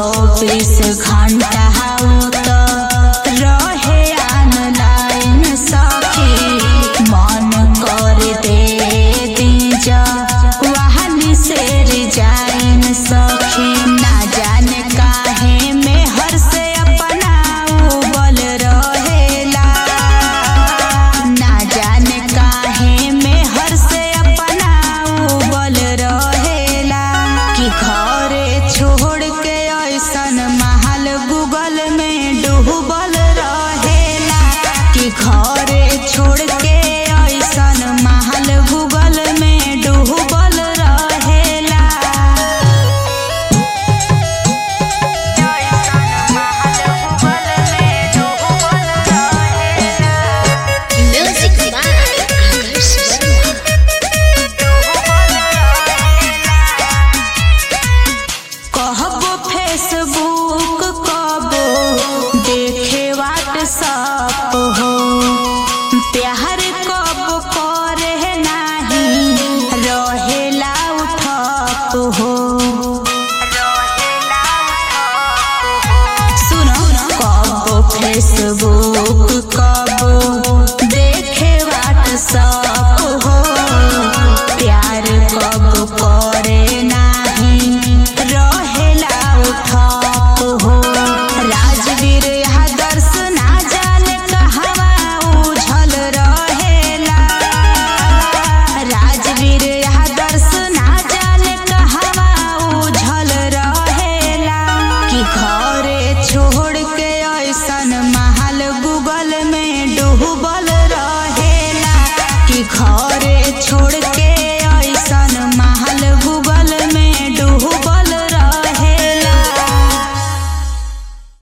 चौबीस घंटा तो रहे ऑनलाइन सखी मन कर दे दीजा वहानी से रिजाइन सखी ना जाने काहे में हर से अपना उबल रहेला ना जाने काहे में हर से अपना उबल रहेला कि घरे छोड़ के ऐसन महल गूगल में डूबल रहेला कि घरे छोड़ के ऐसन महल गूगल में डूबल रहेला Music by Akash Sharma. कहबो फेसबुक कबो देखे व्हाट्सअप हो प्यार कब करे नाही रहेला उठप हो सुनो कबो फेसबुक कबो देखे व्हाट्सअप हो प्यार कब करे नाही रहेला उठप हो राजवीर आदर्श ना जाने कहवा उझल रहेला राजवीर आदर्श ना जाने कहवा उझल रहेला कि घरे छोड़ के ऐसन महल गूगल में डूबल रहेला कि घरे छोड़ के